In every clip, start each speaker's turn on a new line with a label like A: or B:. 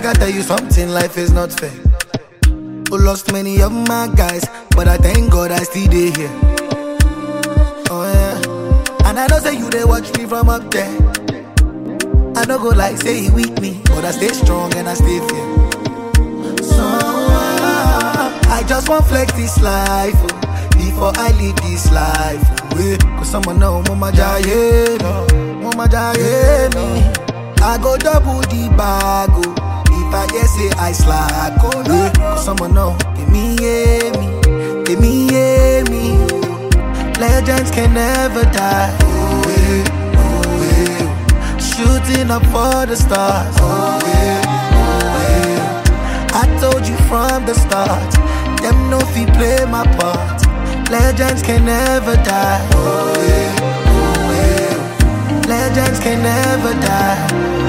A: I tell you something, life is not fair. Who lost many of my guys, but I thank God I still dey here. Oh yeah, and I know say you they watch me from up there. I no go like say he weak me, but I stay strong and I stay fair. So ah, I just want flex this life oh, before I leave this life. oh, Yeah, cause someone know mama jaye me, mama jaye me. I go double the bag oh, if I hear say I slack. Oh yeah, cause someone know give me yeah me, give me yeah me. Legends can never die. Oh yeah, oh yeah. Shooting up for the stars. Oh yeah, oh yeah. I told you from the start. Them no fi play my part. Legends can never die. Oh yeah, oh yeah. Legends can never die.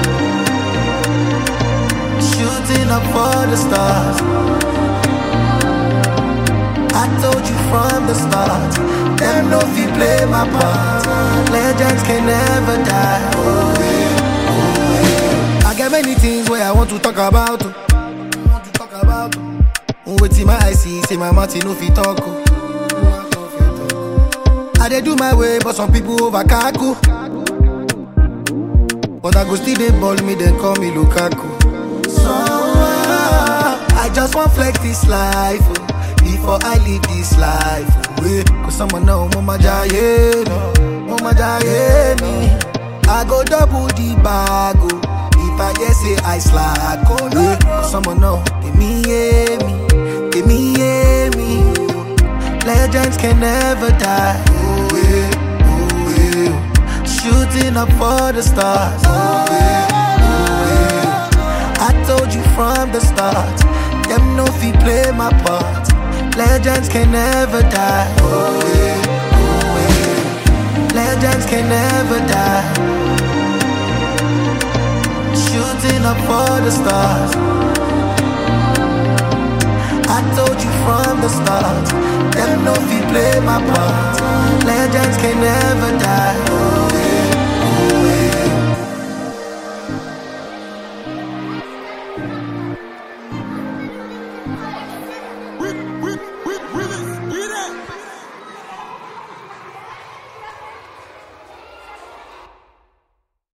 A: Shooting up for the stars. I told you from the start. Them no fi play my part. Legends can never die. Oh yeah, oh yeah. I got many things where I want to talk about. oh. Want to talk about. oh. Wetin my eye see, say my mouth e no fit talk. oh. I dey do my way, but some people over kaku. But I go still dey ball me, then call me Lukaku. So ah, I just want flex this life oh, before I leave this life. Oh, yeah. Cause someone know mama jaye me, mama jaye me. I go double the bag oh, if I hear say I slack. Oh yeah, cause someone know give me yeah me, give me yeah me. Legends can never die. Oh yeah, oh yeah. Shooting up for the stars. Oh yeah, oh yeah. I told you from the start. Them no fi play my part. Legends can never die. Oh yeah, oh yeah. Legends can never die. Shooting up for the stars. I told you from the start. Them no fi play my part. Legends can never die. Oh yeah, oh yeah.